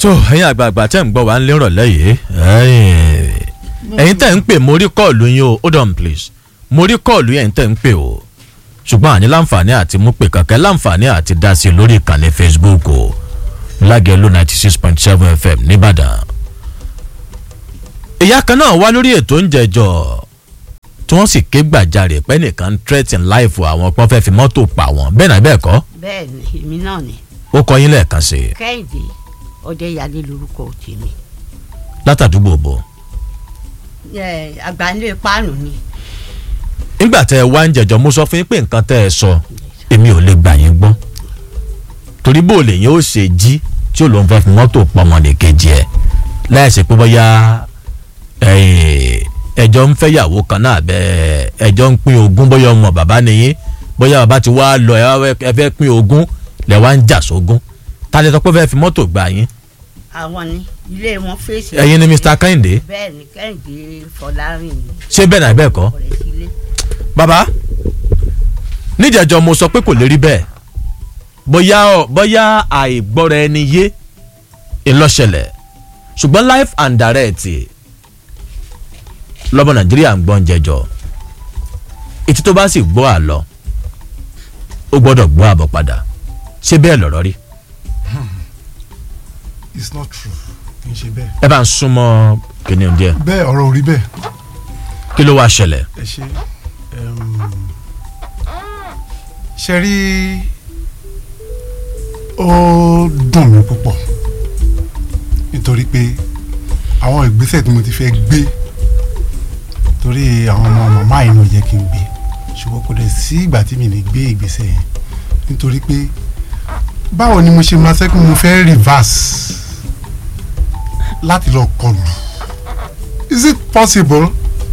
tó ẹ̀yin àgbààgbà tẹ́ ń gbọ́ wá ń lérọ̀lẹ́ yìí ẹ̀yin tẹ́ ń pè mo rí kọ́ọ̀lù yín o hold on please mo rí kọ́ọ̀lù yẹn tẹ́ ń pè o ṣùgbọ́n àní láǹfààní àti mú pè kankan láǹfààní àti dá sí i lórí ìkànnì facebook o lágẹ̀lú ninety six point seven fm nìbàdàn. ìyá kan náà wá lórí ètò oúnjẹ jọ tí wọ́n sì ké gbàjarè pé nìkan ń threaten life àwọn pọ́n fẹ́ fi mọ́tò pa wọ́n bẹ́ẹ̀ náà bẹ́ẹ̀ kọ́ bẹ́ẹ̀ ni èmi náà ni ó kọ yín lẹ́ẹ̀kan sí i kẹ́hìndé ọdẹyàlé lorúkọ tèmi látàdúgbò bò. ẹ àgbáńlé páànù ni nígbà tẹ ẹ wá ń jẹjọ mo sọ fún yín pé nǹkan tẹ ẹ sọ èmi ò lè gbà yín gbọ́ torí bó lè yín ó ṣe jí tí ó lóun fẹ́ fi mọ́tò pọmọdé kejì ẹ̀ láìsí pé bóyá ẹjọ́ ń fẹ́ yàwó kan náà bẹ́ẹ̀ ẹjọ́ ń pín ogún bóyá ọmọ bàbá nìyí bóyá bàbá ti wá lọ ẹ fẹ́ pín ogún lẹ̀ wá ń jà sógún ta lè sọ pé fẹ́ fi mọ́tò gbà yín àwọn ni ilé wọn fèsì. ẹ̀yin ni Mr. Kẹ́hìndé bẹ́ẹ̀ ni kẹ́hìndé fọlárìn ni ṣé bẹ́ẹ̀ náà bẹ́ẹ̀ kọ́ ọ̀rẹ́ sílé. bàbá níjẹ̀jọ́ mo sọ pé kò lè rí bẹ́ẹ̀ bóyá ọ bóyá àìgbọ́ra ẹni yé ìlọ́ṣẹlẹ̀ ṣùgbọ́n life and direct lọ́mọ nàìjíríà ń gbọ́n jẹjọ́ etí tó bá sì gbọ́ àlọ́ ó gbọ́dọ̀ gbọ́ àbọ̀ padà ṣé bẹ́ẹ̀ lọ̀rọ̀ rí it's not true kì í ṣe bẹ́ẹ̀. ẹ bá ń súnmọ́ kìnìún díẹ̀ bẹ́ẹ̀ ọ̀rọ̀ ò rí bẹ́ẹ̀ kí ló wá ṣẹlẹ̀ ẹ ṣe um, ṣe rí ó dùn mí púpọ̀ nítorí pé àwọn ìgbésẹ̀ tí mo ti fẹ́ gbé torí àwọn ọmọ màmá yìí náà yẹ kí n gbé ṣùgbọ́n kò dẹ̀ sí ìgbà tí mi lè gbé ìgbésẹ̀ yẹn nítorí pé báwo ni mo ṣe máa sẹ́kùn mo fẹ́ reverse láti lọ kọlù is it possible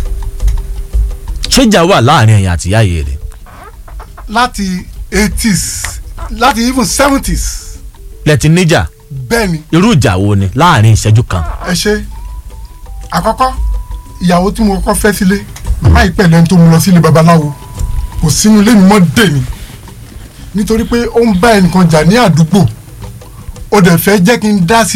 ṣéjà wà láàrin ẹ̀yìn àtìyá yìí rẹ̀ láti eighties láti even seventies lẹ́tí níjà bẹ́ẹ̀ ni irú ìjà wo ni láàrin ìṣẹ́jú kan ẹ ṣe àkọ́kọ́ ìyàwó tí mo kọ́kọ́ fẹ́ sílé màmá yìí pẹ̀lú ẹni tó mú lọ sílé babaláwo kò sínú ilé mi mọ́ dè mí nítorí pé ó ń bá ẹnìkan jà ní àdúgbò ó dẹ̀ fẹ́ jẹ́ kí n dá sí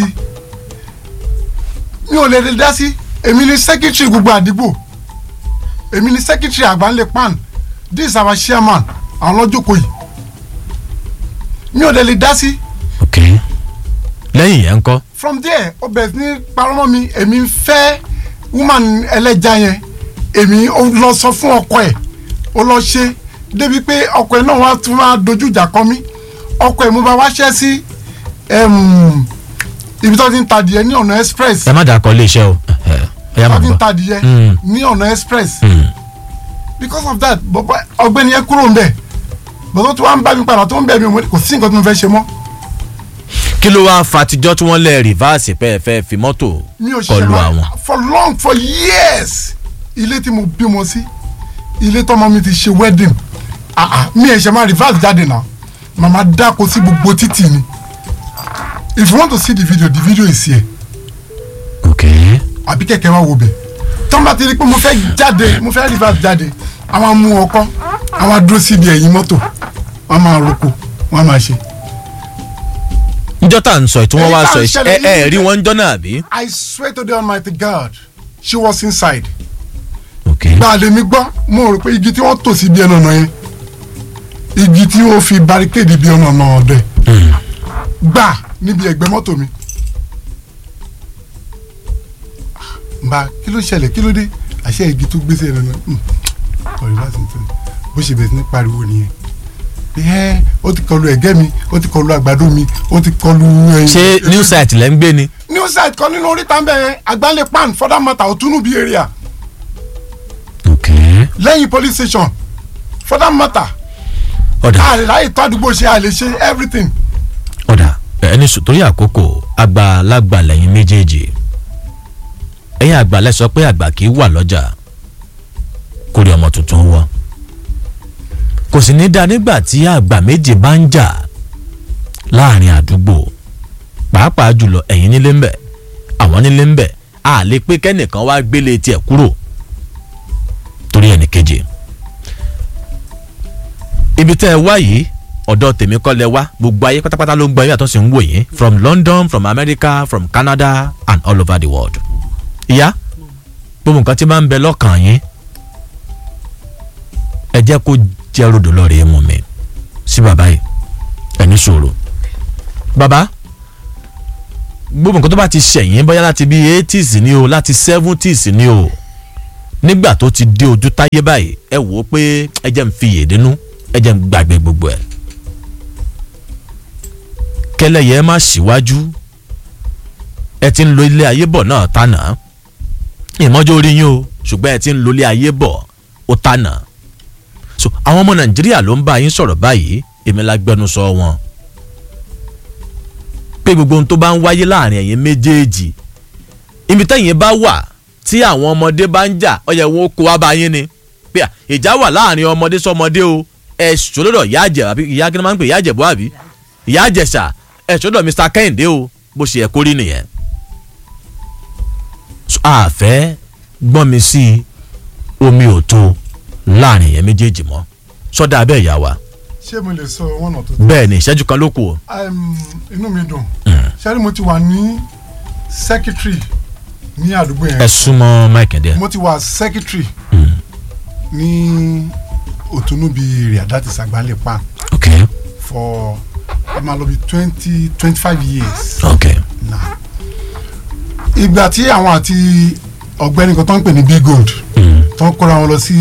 mi ò lè lè dá sí èmi ni sẹ́kítírì gbogbo àdúgbò èmi ni sẹ́kítírì àgbáńlé pan this is our chairman àwọn lọ́jọ́kọ̀ yìí mi ò lè lè dá sí ok lẹ́yìn yẹn ń kọ́ from there ó bẹ̀rẹ̀ sí ní parọ́mọ́ mi èmi ń fẹ́ woman ẹlẹ́ja yẹn èmi ó lọ sọ fún ọkọ ẹ̀ ó lọ ṣe débi pé ọkọ ẹ̀ náà wá tún máa dojú ìjà kọ mí ọkọ ẹ̀ mo bá wáṣẹ́ sí em, ibi tó ti ń ta adìyẹ ní ọ̀nà express ẹ má dàkọ iléeṣẹ́ o ẹ ẹ yá tó máa ti ń gbọ́. ta adìyẹ Mm. ní ọ̀nà express Mm. because of that bọ̀bọ̀ ọgbẹ́ni yẹn kúrò ń bẹ̀ bọ̀dọ̀ tó wá ń bá mi padà tó ń bẹ̀ mi mo ní kò sí nǹkan tó ń fẹ́ ṣe mọ́ kí ló wáá fatijọ́ tí wọ́n lẹ̀ rìvásì pé ẹ fẹ́ fi mọ́tò mi ò ṣe kọlu ma- àwọn. for long for years ilé tí mo bímọ sí ilé tọmọ mi ti ṣe wedding ah ah mi ẹ̀ ṣe máa reverse jáde náà màmá dáko sí gbogbo títì ni if you want to see the video the video is here ok àbí kẹ̀kẹ́ wa wo bẹ̀ tọ́mọ ti rí pé mo fẹ́ jáde mo fẹ́ reverse jáde àwọn mú ọkọ àwọn dúró síbi ẹ̀yìn mọ́tò wọ́n máa roko wọ́n máa ṣe. njọ́ tá à ń sọ ẹ̀ tí wọ́n Èyí wá tá à sọ ń ẹ̀ ṣẹlẹ̀ ẹ ẹ yìí- rí wọn jọ́ náà bí. I swear to the almighty God she was inside. ok gba lèmi gbọ́ mo rò pé igi tí wọ́n tò sí bí ẹnu ọ̀nà yẹn igi tí wọ́n fi barricade bí ẹnu ọ̀nà ọ̀dẹ gbà níbi ẹ̀gbẹ́ mọ́tò mi. mba kí ló ṣẹlẹ̀ kí ló dé àṣẹ igi tó gbèsè ẹnu náà ọ̀rẹ́ bá sì ń tẹ̀ bó ṣe bẹ̀rẹ̀ sí ní pariwo nìyẹn ẹ ó ti kọlu ẹ̀gẹ́ mi ó ti kọlu àgbàdo mi ó ti kọlu ẹyin. ṣé new site lẹ́ ń gbé ni. new site kan nínú oríta ń bẹ̀ yẹn àgbálẹ̀ pan for that matter òtúnú bí area ok lẹ́yìn police station for that matter ọ̀dà àlàyé tó àdúgbò ṣe àlè ṣe everything. ọ̀dà ẹni sùn torí àkókò àgbàlagbà lẹ́yìn méjèèjì ẹ̀yin àgbàlẹ̀ sọ pé àgbà kì í wà lọ́jà kó rí ọmọ tuntun wọ kò sì ní dáa nígbà tí àgbà méjì bá ń jà láàrin àdúgbò pàápàá jùlọ ẹ̀yin nílé ń bẹ̀ àwọn nílé ń bẹ̀ a lè pé kẹ́nìkan wá gbélé tiẹ̀ kúrò torí ẹnì kejì ibi tẹ́ ẹ wá yìí ọ̀dọ̀ tèmi kọ́ lẹ wá gbogbo ayé pátápátá ló ń gbọ́ yín àtúnṣe ń wò yín from London from America from Canada and all over the world. ìyá gbogbo nǹkan tí máa ń bẹ lọ́kàn yín ẹ jẹ́ kó jẹ́ rodò lọ́ọ̀rẹ́ mú mi sí bàbá yìí ẹni sọ̀rọ̀ bàbá gbogbo nǹkan tó bá ti ṣẹ̀yìn bóyá láti bí eighties ni o láti seventies ni o nígbà tó ti dé ojú táyé báyìí ẹ wò ó pé ẹ jẹ́ ń fi yèdínú ẹ jẹ́ ń gbàgbé gbogbo ẹ̀ kẹlẹ́yẹ má síwájú ẹ ti ń lo ilé ayé bọ̀ náà tánà ìmọ́jọ́ orí yín o ṣùgbọ́n ẹ ti ń lo ilé ayé bọ̀ ó tánà so àwọn ọmọ nàìjíríà ló ń bá yín sọ̀rọ̀ báyìí èmi la gbẹnusọ wọn pé gbogbo ohun tó bá ń wáyé láàrin ẹ̀yin méjèèjì ibi tẹ́yìn bá wà tí àwọn ọmọdé bá ń jà ó yẹ wọn kó wá bá yín ni pé à, ìjà wà láàrin ọmọdé sọmọdé o ẹ sọlọ́dọ̀ ìyá àjẹ àbí ìyá kí ni wọ́n máa ń pè ìyá àjẹbọ́ àbí ìyá àjẹsà ẹ sọlọ́dọ̀ Mr. Kẹ́hìndé o bó ṣe yẹ kó rí nìyẹn. So, àfẹ́ gbọ́n mi sí omi ò tó láàrin ẹ̀yin méjèèjì mọ́ sọ́dà abẹ́ ìyá wa ṣé mo lè sọ one or two bẹ́ẹ̀ ni ìṣẹ́jú kan ló kù o. um, inú mi dùn ṣẹ́ni mo ti wà ní secretary ní àdúgbò ẹ yẹn súnmọ́ Mike díẹ̀. mo ti wà secretary ní òtúnúbi èrè àdáti sàgbálẹ̀ pa ok for ẹ máa lọ bí twenty twenty five years ok now ìgbà tí àwọn àti ọ̀gbẹ́ni kan tó ń pè ní big gold tó ń kóra wọn lọ sí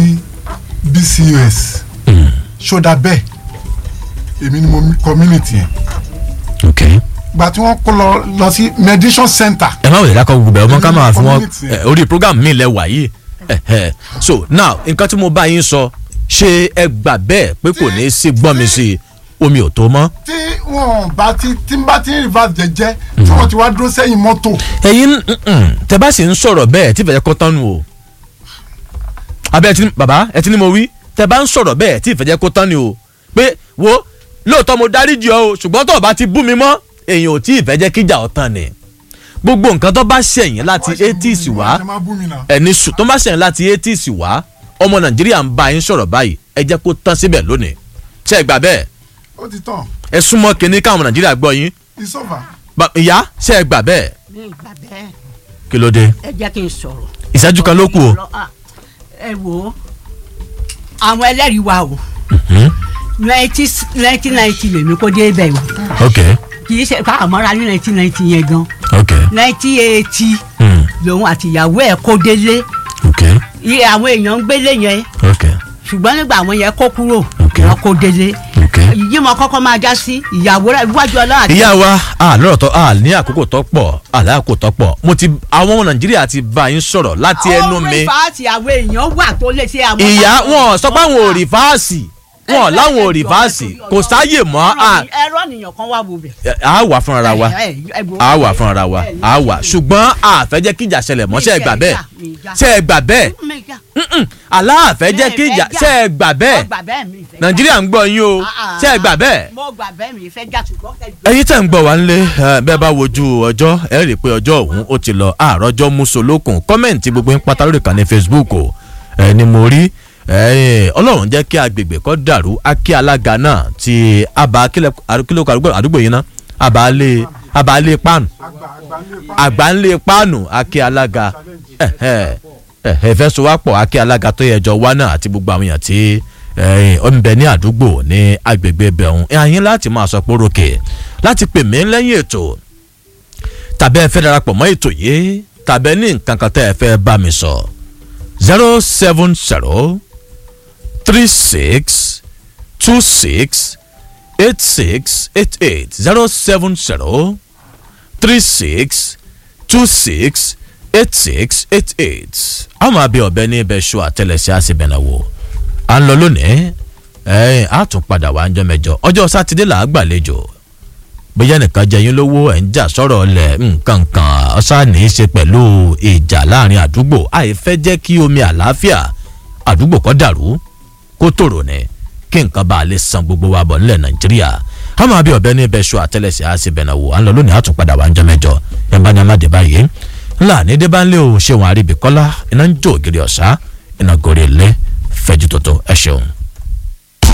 bcus ṣódà bẹ́ẹ̀ èmi ni mo community yẹn ok. ìgbà tí wọ́n kó lọ lọ sí mediation center ẹ má wòlé dákọ̀ gbogbo ẹ̀ ọmọ ká máa fún wọn Community. ẹ, orí program mi lẹ wà yìí ẹ, ẹ. so now nǹkan tí mo bá yín sọ ṣé ẹ gbà bẹ́ẹ̀ pé kò ní í sí gbọ́n mi sí i omi ò tó mọ́. tí wọn bá ti tí n bá ti ń reverse jẹjẹ tí wọn ti wá dúró sẹ́yìn mọ́tò ẹ̀yin mm-mm, tẹ bá sì ń sọ̀rọ̀ bẹ́ẹ̀ tí ìfẹ̀jẹ̀ kọ́ tán nù o abẹ́ ẹ ti ní bàbá ẹ ti ní mo wí tẹ bá ń sọ̀rọ̀ bẹ́ẹ̀ tí ìfẹ̀jẹ̀ kọ́ tán ni o pé wo lóòótọ́ mo dáríjì ọ́ o ṣùgbọ́n tó o bá ti bú mi mọ́ èèyàn ò tí ì fẹ́ jẹ́ kíjà ọ̀tàn ni gbogbo nǹkan tó bá ṣẹ̀yìn láti Wọ́n ṣe eighties bú mi, wá wọ́n ṣe máa bú mi náà. ẹni sùn tó bá ṣẹ̀yìn láti eighties wá ọmọ nàìjíríà ń bá yín sọ̀rọ̀ báyìí ẹ jẹ́ kó tán síbẹ̀ lónìí ṣe é gbà bẹ́ẹ̀ ó ti tàn ẹ súnmọ́ kínní káwọn ọmọ nàìjíríà gbọ́ yín it's over. Ba- ìyá ṣe é gbà bẹ́ẹ̀ mi ìgbà bẹ́ẹ̀ kí ló dé ẹ jẹ́ kí n sọ̀rọ̀. ìṣẹ́jú kan ló kù o. Ah, ẹ wo àwọn ẹlẹ́rìí wa o nineteen ninety lèmi kó dé bẹ̀ o ok kì í ṣe ká àmọ́ra ní nineteen ninety yẹn gan ok nineteen eighty hmm. lòun àti ìyàwó ẹ̀ kó délé ok iye àwọn èèyàn ń gbélé yẹn ok ṣùgbọ́n nígbà àwọn yẹn kó kúrò Ok. wọ́n kó délé ok. yìí mo kọ́kọ́ máa já sí ìyàwó rẹ̀ iwájú ọlọ́run àti ìyá wa a lọ́rọ̀ tó a ní àkókò tó pọ̀ a ní àkókò tó pọ̀ mo ti àwọn ọmọ nàìjíríà ti bá yín sọ̀rọ̀ láti ẹnu mi ọ̀rẹ́ ìfàtì àwọn èèyàn wà tó lè ṣe àwọn. ìyá wọn sọ pé àwọn ò rí fáàsì wọn láwọn ò rí fáàsì kò sáyè mọ́ a ẹ̀rọ nìyàn kan wà wò bẹ̀. a wà fúnra wa Ẹ, ẹ, ẹ wo. a wà fúnra wa a wà ṣùgbọ́n a fẹ́ jẹ́ kí ìjà ṣẹlẹ̀ mọ́ ṣe é gbà bẹ́ẹ̀ ṣe é gbà bẹ́ẹ̀ Mi já. Mm-mm. aláàfẹ́ jẹ́ kí ìjà ṣe é gbà Mo bẹ́ẹ̀ gbà bẹ́ẹ̀ mi ìfẹ́ já. nàìjíríà ń gbọ́ yín o Ah, ah. ṣe é gbà bẹ́ẹ̀. mo gbà bẹ́ẹ̀ mi ìfẹ́ já ṣùgbọ́n kẹjọ. ẹ̀yin tẹ̀ ń gbọ́ wá nílé ẹ, bẹ́ẹ̀ bá wojú ọjọ́ ẹ rí i pé ọjọ́ ọ̀hún ó ti lọ àròjọ musolókun kọ́mẹ̀ntì gbogbo ń pátá lórí ìkànnì Facebook o ẹ ni mo rí ẹ, ọlọ́run jẹ́ kí agbègbè kọ́ dàrú akí alága náà ti àbá kílókò àdúgbò yìí ná àbálẹ̀ àbálẹ̀ páànù àgbáńlé páànù akí alága ẹ, ẹ, ẹ, ẹ fẹ́ so wá pọ̀ akí alága tó yẹ jọ wá náà àti gbogbo àwọn èèyàn tí ẹ, ó ń bẹ ní àdúgbò ní agbègbè bẹ̀rùn ẹ̀yìn láti máa sọ pé rókè láti pè mí lẹ́yìn ètò tàbí ẹ fẹ́ darapọ̀ mọ́ ètò yìí tàbí ẹ ní nǹkan kan tẹ́ ẹ fẹ́ bá mi sọ zero seven zero three six two six eight six eight eight zero seven zero three six two six eight six eight eight a máa bí ọbẹ̀ ní ibẹ̀ ṣọ àtẹlẹsẹ̀ àṣebẹ̀nàwò à ń lọ lónìí ẹ̀ á tún padà wá ọjọ́ mẹ́jọ ọjọ́ sátidé là á gbàlejò bóyá nìkan jẹ yín lówó ẹ̀ ń jà sọ̀rọ̀ ọ̀lẹ̀ nǹkan kan ọ̀sán ní í ṣe pẹ̀lú ìjà láàrin àdúgbò àìfẹ́ jẹ́ kí omi àlàáfíà àdúgbò kó dàrú kó tòrò ní kí nǹkan bá a lè san gbogbo wa bọ̀ nílẹ̀ nàìjíríà a máa bí ọ̀bẹ ní ibẹ̀ ṣọ àtẹlẹsẹ̀ á sì bẹ̀nà wò à ń lọ lónìí á tún padà wá ń jọ mẹ́jọ ẹ̀ bá ní amáde báyìí ńlá ní dé bá ń lé o ṣéwọn àríbìkọ́lá iná ń jó ògiri ọ̀sá iná gorí ilé fẹ́jú tótó ẹ ṣeun.